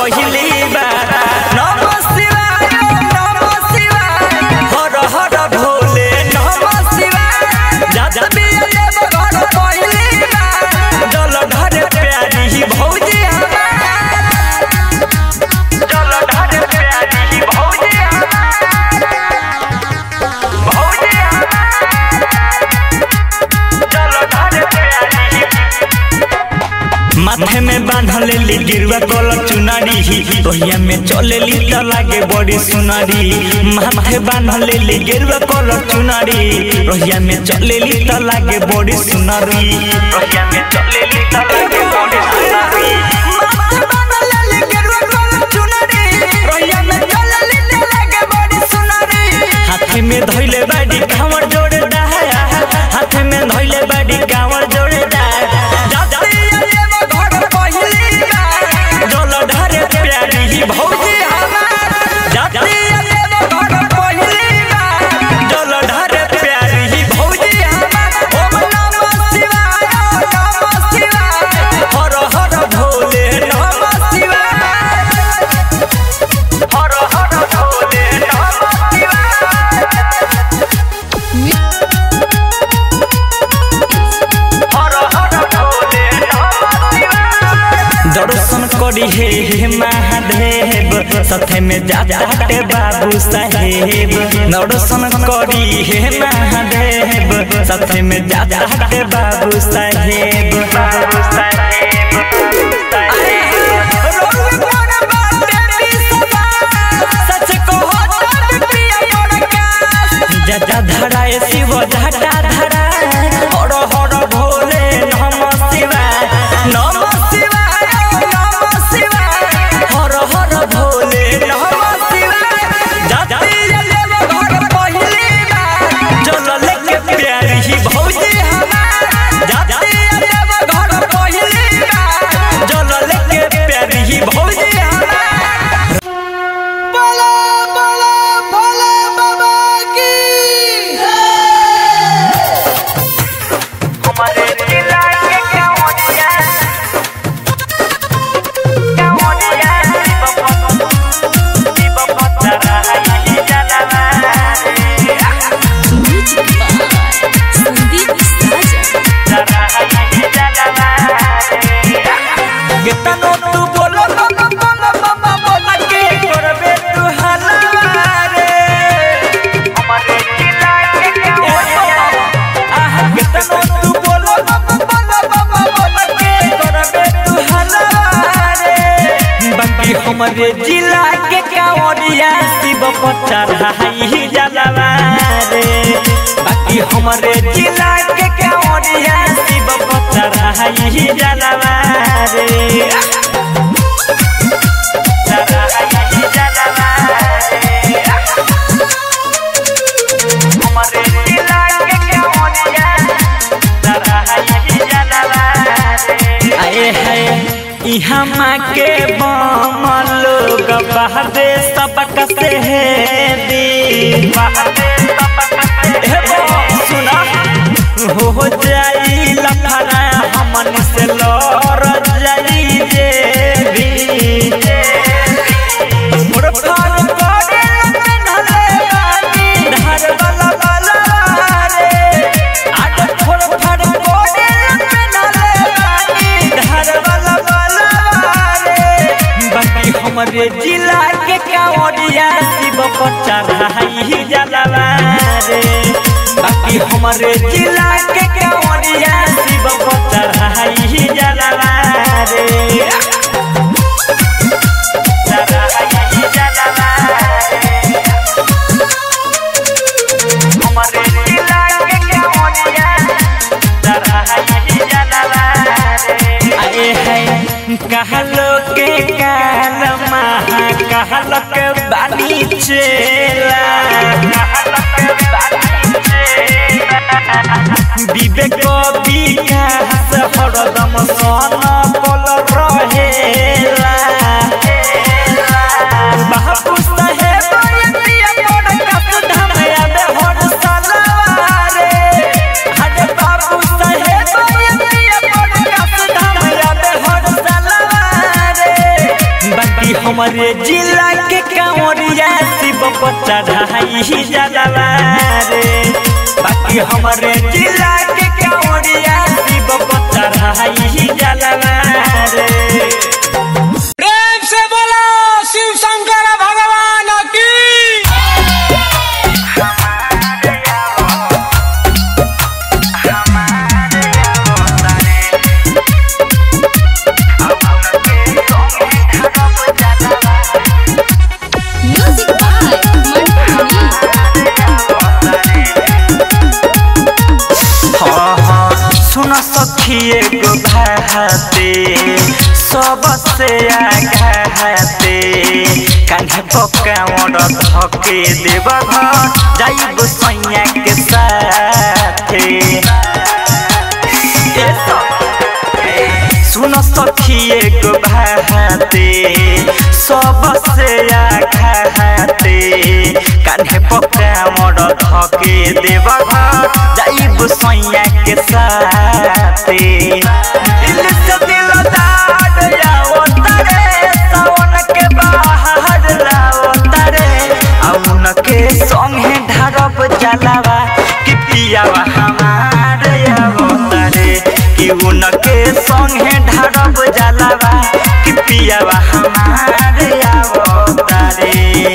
पहिली बार नम शिवाय नम शिवाय हर हर भोले नम शिवाय जात बिया देव घर पहिली बार जल ढर प्यारी भौजी हमार जल ढर प्यारी भौजी हमार भौजी माथे में बांधल ली गिरवा कलर चुनारी रोहिया में चलेली त लागे बड़ी सुनारी माथे बांधल ली गिरवा कलर चुनारी रोहिया में चलेली त लागे बड़ी सुनारी रोहिया में चलेली त लागे बड़ी सुनारी माथे बांधल ली गिरवा कलर चुनारी रोहिया में चलेली त लागे बड़ी सुनारी हाथे में धइले बाड़ी कांवर जोड़े डाया हाथे में धइले बाड़ी कांवर जोड़े डाया जातिया देव घर पहिली बार जल ढारे प्यारी भौजी हमार जातिया देव घर पहिली बार जल ढारे प्यारी भौजी हमार ओम नमः शिवाय नमः शिवाय हर हर भोले नमः शिवाय हर हर भोले नमः दर्शन करी हे हे महादेव सथे में जाते बाबू साहेब दर्शन करी हे महादेव सथे में जाते बाबू साहेब बाबू साहेब अरे, रोग मोर बाटे बिसवा, सच कहो तब पिया योड़का। जटा धराए शिव जटा धराए हर हर भोले नम शिवाय नम शिवाय नम शिवाय हर हर भोले नम शिवाय जाति देव घर पहिली बार चल लेके प्यारी भौजी हमार जाति देव घर पहिली बार चल लेके प्यारी भौजी हमार बोला बोला भोले बाबा की हमारे जिला के क्या होनिया क्या होनिया शिव पत्थर है जलवा Music by Sandeep Sajan. कितनो तू बोलो बोलो बोलो बोलो बोलो के करबे तू हलवा रे हमारे जिला के क्या होनिया आहा कितनो तू बोलो बोलो बोलो बोलो बोलो के करबे तू हलवा रे बाकी हमारे जिला के क्या होनिया शिव पत्थर है जलवा रे बाकी हमारे जिला के क्या होनिया शिव पत्थर है जलवा रे जलवा है जलवा रे हमारे जिला के क्या होनिया जलवा है जलवा रे आए है इहाँ माँ के बम लोग बहदे सबक से है दी बहदे सबक से है बम सुना हो जाई लफड़ा हमन से लड़ जाई जे भी फुरफार करे नले बानी धार वाला वाला रे आज फुरफार करे नले बानी धार वाला वाला रे बाकी हमरे जिला के कांवरिया शिव पर चढ़ाई जलवा रे बाकी हमरे जिला के कांवरिया शिव पर चढ़ाई जलवा रे चढ़ाई जलवा रे हमरे जिला के कांवरिया चढ़ाई जलवा रे आए है कहलो के काल महा कहलो के बानी चेला कहलो के बानी चेला विवेक विकास हरदम सन पल रहेला बापू साहेब यतिया बड़ कस धम याद हर सलवारे हरे बाबू साहेब यतिया बड़ कस धम याद हर सलवारे बाकी हमारे जिला के कांवरिया शिव पर चढ़ाई जलवा रे बाकी हमारे जिला के कांवरिया शिव पर चढ़ाई जलवा रे प्रेम से बोलो शिव शंकर भगवान की Music by Mantu Mani. हाँ हाँ सुन सखी एगो भाते सबसे आघाते कान्हे पकावड़ धके देव घर जाइब सैया के साथे ए सब- सुन सखी एगो भाते सबसे आघाते कान्हे पकावड़ धके देव घर जाइब सैया के साथे दिल से दिल दाद जाओ तारे सावन के बाहर लाओ तारे औन के संगे ढारब जलावा कि पियावा हमार आवो तारे कि उनके संगे ढारब जलावा कि पियावा हमार आवो तारे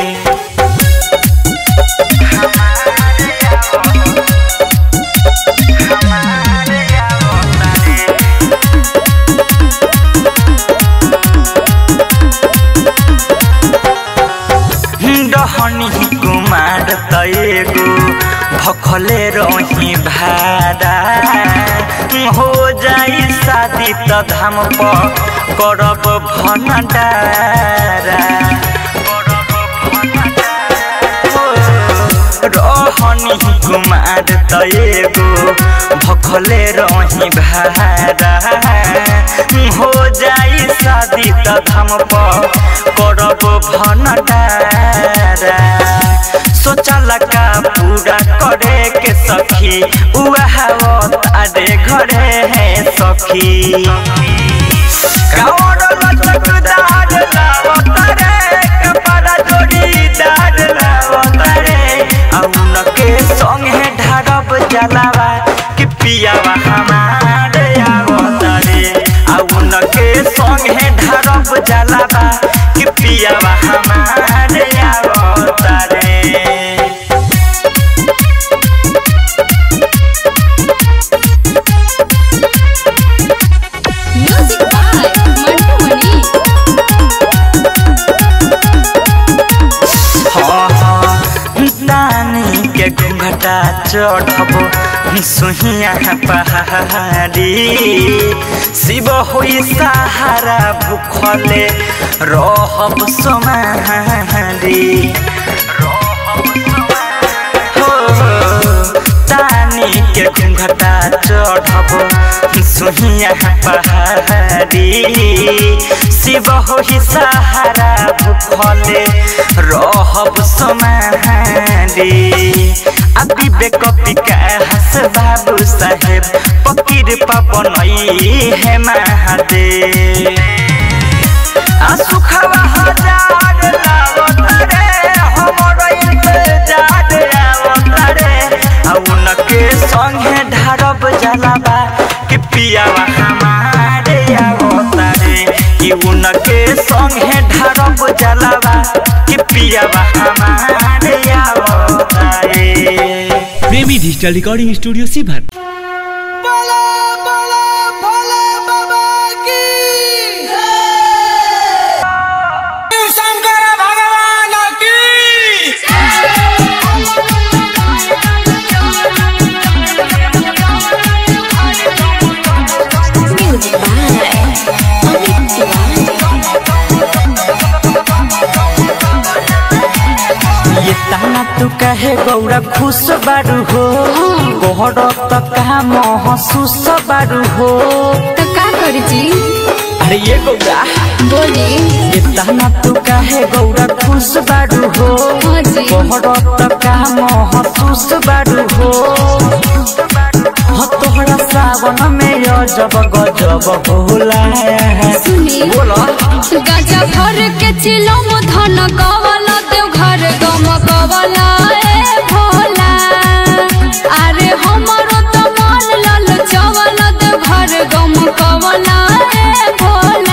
डहनी कुमार तएगो भखले रही भाड़ा हो जाई शादी त धाम पर करब भनडारा रहनी कुमार तएगो भखले रही भाड़ा हो जाई शादी त धाम पर करब भनडारा सोचल का पूरा करे के सखी उहा तारे घरे है सखी कावड़ लचकदार लावतारे कपड़ा जोड़ीदार लावतारे औन के संगे ढारब जलावा कि पियावा हमार आवतारे औन के संगे ढारब जलावा कि पियावा हमार आवतारे Music by Mantu Mani. दानी के घुंघटा चढ़ब सुहिया पहाड़ी शिव होई सहारा भूखले रहब सोमारी हो तानी के घुंघटा चढ़ब सुहिया पहाड़ी शिव होई सहारा भूखले रहब सोमारी अभी बेक विकास बाबू साहेब पकीर पपनई है महादेव सुखवा हजार लावतारे हमर इंतजार आवतारे उनके संगे ढारब जलावा कि पियावा हमारे आवतारे कि उनके संगे ढारब जलावा कि पियावा हमारे आवतारे प्रेमी डिजिटल रिकॉर्डिंग स्टूडियो सीभर बोलो बोलो भोले बाबा की शिव शंकर भगवान की Music by Amit Tiwari. ये ताना तू कहे गौरा खुश बारू हो गोहर त कहा महसूस बारू हो तो का करी जी अरे ये गौरा बोली ये ताना तू कहे गौरा खुश बारू हो हाँ जी गोहर त कहा महसूस बारू हो हो तोहरा सा सावन में यो जब गजब होला सुनी बोलो गजा भर के चिलम धन कवला देव घर गम कवला ए भोला अरे हमरो तो मन लल चवल देव घर गम कवला ए भोला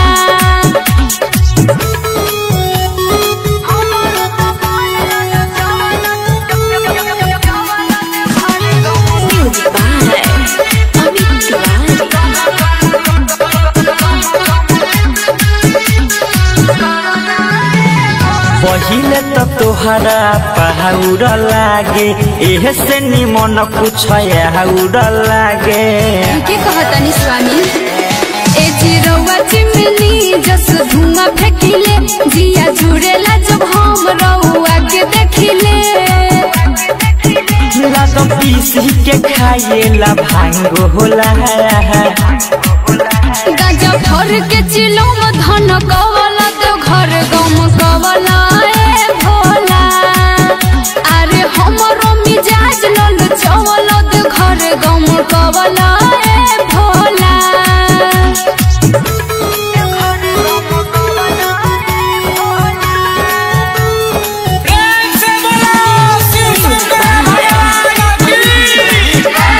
म्यूजिक बाय अमित तिवारी पहिले त तोहरा पहाउर लागे एहे से निमन कुछ आउर लागे के कहतनी स्वामी ए चिरौआ चिमनी जस धुआं फेंकिले जिया जुड़ेला जब हम रउआ के देखिले लाग पीसी के खाएला भांग होला गाजा भर के चिलम धन कवला तो घर गम कवला ए भोला अरे हमरो मिजाज लल चवल तो घर गम कवला ए भोला प्रेम से बोलो शिव शंकर भगवान की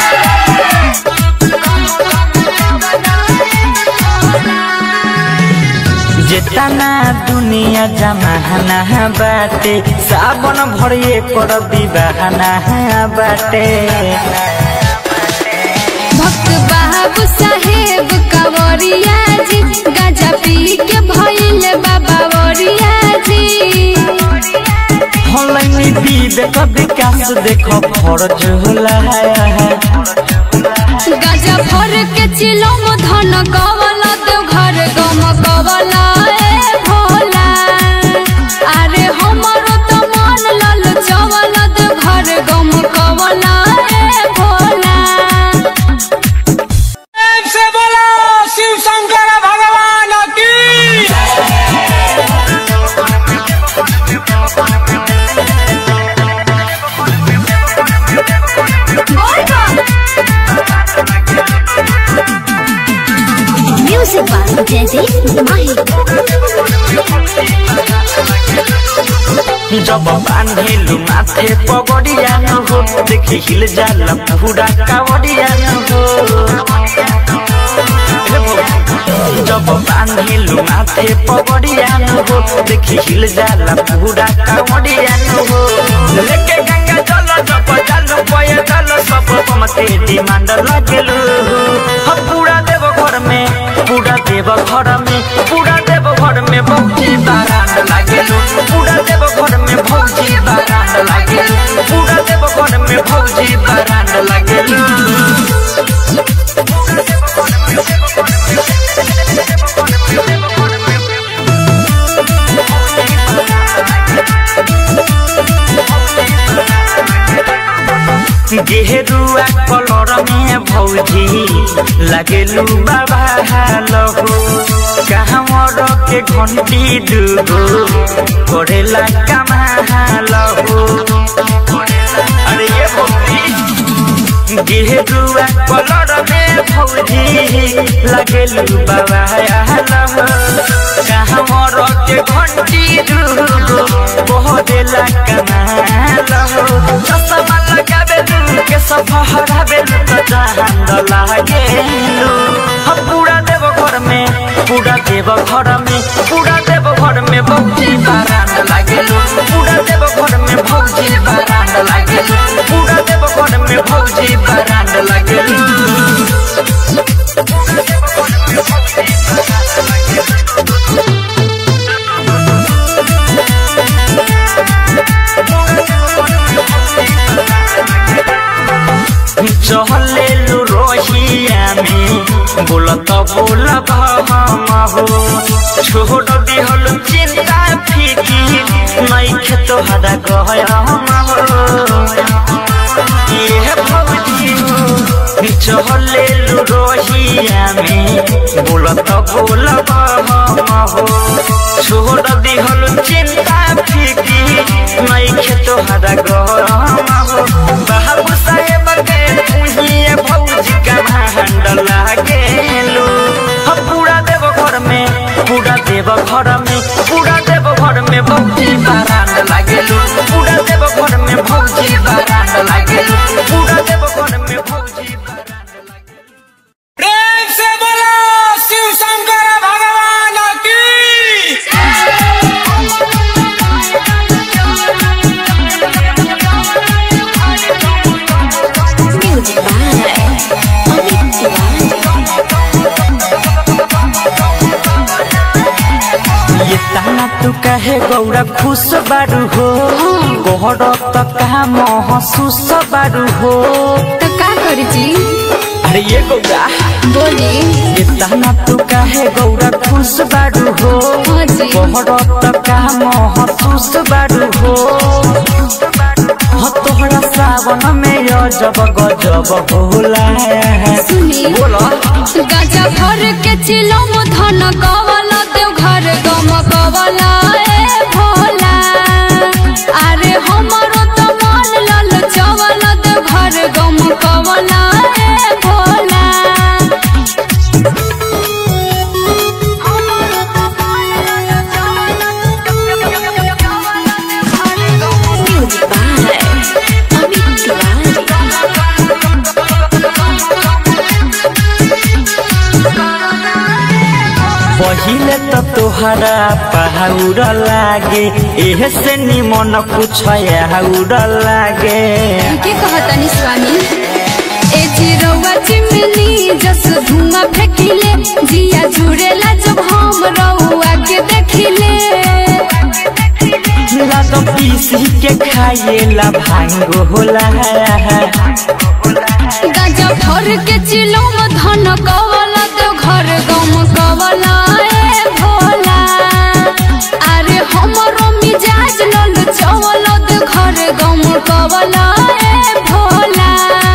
जेतना दुनिया जमाना बाटे सावन भरिए कर विवाहना बाटे भक्त बाबू साहेब कंवरिया जी गाजा पी के भइल बाबा वरिया जी हलैनी विवेक विकास देख फरज होला गाजा भर के चिलम धन कवला तो घर गम कवला ए भोला अरे हमरो तो मन लल चवल तो घर गम कवला ए भोला प्रेम से बोलो शिव शंकर भगवान की म्यूजिक बाय जयदीप माही जब बांधिलु माथे पगड़िया न हो देखि हिल जाला पूरा कावड़िया न हो जब बांधिलु माथे पगड़िया न हो देखि हिल जाला पूरा कावड़िया न हो लेके गंगा जल जब जल पय जल सब मते डिमांड लगेलु हम पूरा देव घर में पूरा देव घर में पूरा देव घर में बहुती बारात लागेलु पूरा देव घर में भौजी बारात लागेलु पूरा देव घर में भौजी बारात लागेलु गेरुआ कलर में भौजी लागेलु बाबा हालहो कहवर के घंटी दुगो करेला कमा हालहो अरे ये भौजी गेरुआ कलर में भौजी लागेलु बाबा हालहो कहवर के घंटी दुगो करेला कमा हालहो चश्मा लगाबे के सफहरा बेलु त जहान लागेलु हम पूरा देव घर में पूरा देव घर में पूरा देव घर में भौजी बारात लागेलु पूरा देव घर में भौजी बारात लागेलु पूरा देव घर में भौजी बारात लागेलु चहलेलु रोहिया में बोलत बोल हम हो छोड़ दिहल चिंता फीकी नहीं खेत हरा गया ये भौजी चहलेलु रोहिया में बोलत बोल हम हो छोड़ दिहल चिंता फीकी नहीं खेत हरा गया बाबू साहेब के तुहिए भौजी का भांडल तू कहे गौरा खुश बारू हो कोहर त कहा महसूस बारू हो तो का करी जी अरे ये गौरा बोली इतना तू कहे गौरा खुश बारू हो हाँ जी कोहर त कहा महसूस बारू हो हो तोहरा सावन में अजब गजब होला सुनी बोला गाजा भर के चिलम धन कवला देव घर गम कवला ए भोला अरे हमरो तो मन लल चवल देव घर गम कवला ए भोला पहिले त तोहरा पहाउर लागे एह से निमन कुछ आउर लागे के कहतनी स्वामी ए चिरौआ चिमनी जस धुआं फेंकिले जिया जुड़ेला जब हम रउआ के देखिले लाग पीसी के खाएला भांग होला गाजा भर के चिलम धन कवला तो घर गम कवला ए भोला अरे हमरो मिजाज लल चवल तो घर गम कवला ए भोला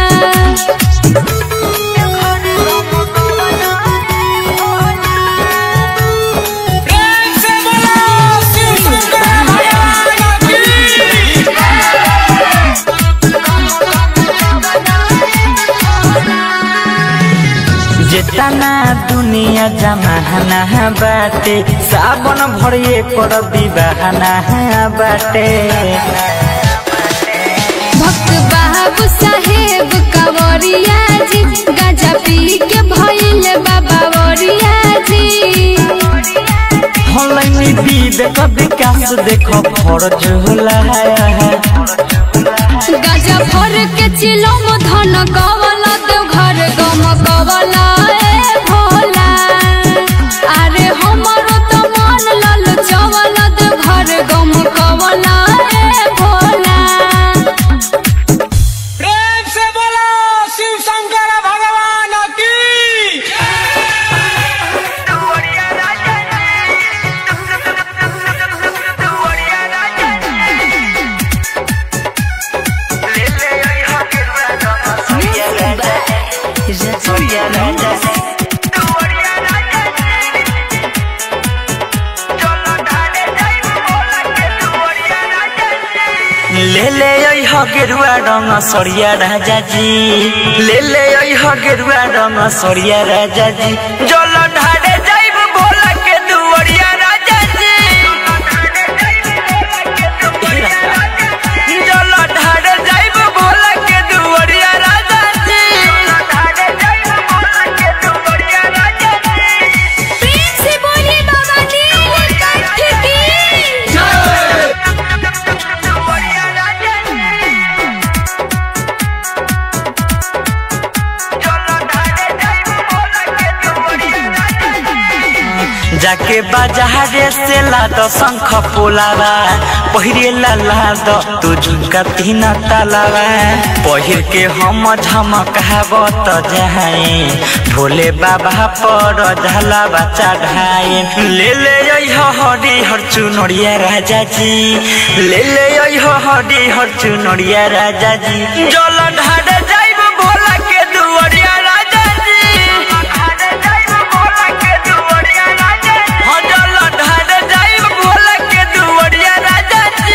प्रेम से बोलो शिव शंकर भगवान की जेतना दुनिया जमाना बाटे सावन भरिए कर विवाहना बाटे भक्त बाबू साहेब कंवरिया जी गाजा पी के भइल बाबा वरिया जी हलैनी विवेक विकास देख फरज होला गाजा भर के चिलम धन कवला देव घर गम कवला ए भोला अरे हमरो तो मन लल चवल देव घर गम कवला ए भोला प्रेम से बोलो शिव शंकर भगवान की ले ले ओइ ह गेरुआ रंग सरिया राजा जी ले ले ओइ ह गेरुआ रंग सरिया राजा जी जल ढाडे जाइब भोला के दुवरिया राजा जी जल ढाडे जाइब भोला के दुवरिया राजा जी प्रेम से बोलिए बाबा नीलकंठ की जाके बाजारे से लाद शंख पोलावा पहिरे ला लाद तू झुमका तीन तालावा पहिर के हम झमकावत जाए भोले बाबा पर झलावा चढ़ाए ले ले अइह हरी हर चुनरिया राजा जी ले ले अइह हरी हर चुनरिया राजा जी जल ढाड जाइब भोला के दुवरिया राजा जी हाँ, जल ढाड जाइब भोला के दुवरिया राजा जी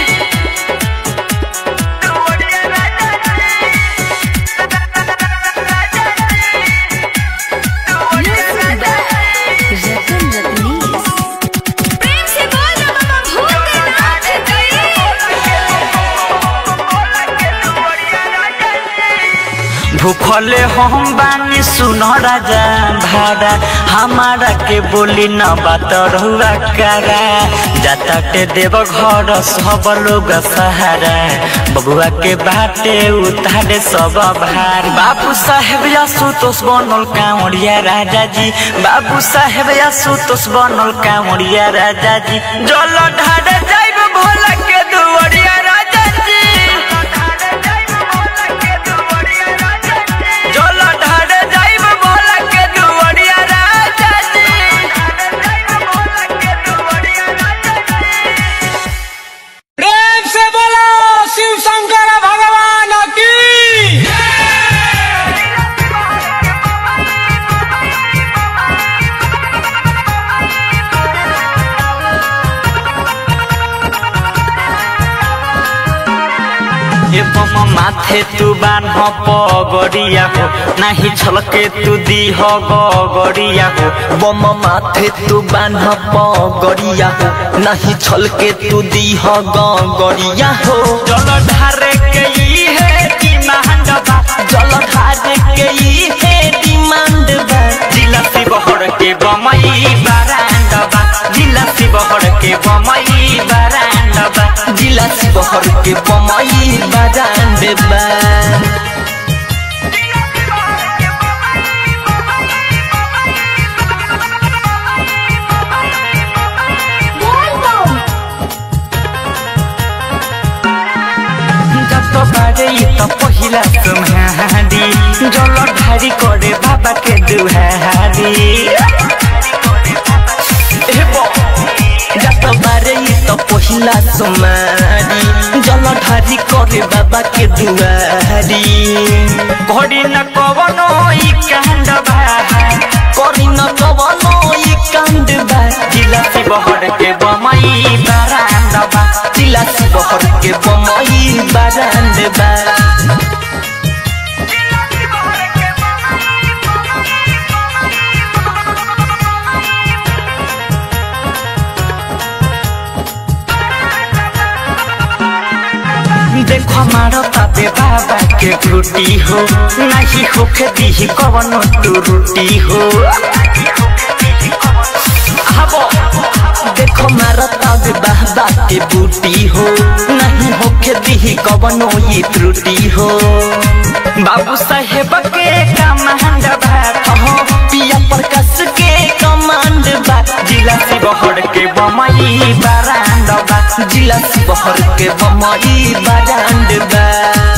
प्रेम से बोल बाबा भूतनाथ की भूखले हम बानी सुन राजा भाड़ा हमारा के बोली न बात रहुआ करा जाता के देव घर सब लोग सहारा बबुआ के बाटे उतारे सब भार बाबू साहेब आशुतोष बनल कांवरिया राजा जी बाबू साहेब आशुतोष बनल कांवरिया राजा जी जल ढारे जाइब भोला के दुवरिया राजा जी जल ढारे जाइब भोला के दुवरिया राजा जी प्रेम से बोलो शिव शंकर भगवान की ए बम माथे तू बान्ह पगड़िया हो नाही छलके तू दीह गगड़िया हो बम माथे तू बान्ह पगड़िया हो नहीं छलके तू दीह गड़िया हो जल ढारे के ई है डिमांड बा जल ढारे के ई है डिमांड बा जिला शिवहर के बमई बारांड बा जिला शिवहर के बमई बारांड बा जिला शिवहर के बमई बारांड बा जत बारे ई त पहिला तुम्हारी जल ढारी करे बाबा के दुहारी ए बा जत बारे ई त पहिला सोमारी जल ढारी करे बाबा के दुआरी घड़ी न कवनो ई कांड बा करी न कवनो ई कांड बा जिला शिवहर के बमई बारांड बा जिला शिवहर के बमई बारांड बा देखो हमारो ताबे बाबा के फ्रूटी हो नहीं होके दी कवनो तू रोटी हो आबो देखो मारता बे बाबा के बूटी हो नहीं होके दी कवनो ये त्रुटि हो बाबू साहेब के कमांड बा अहो पिया प्रकाश के कमांड बा जिला शिवहर के बमई बारांड बा जिला शिवहर के बमई बारांड बा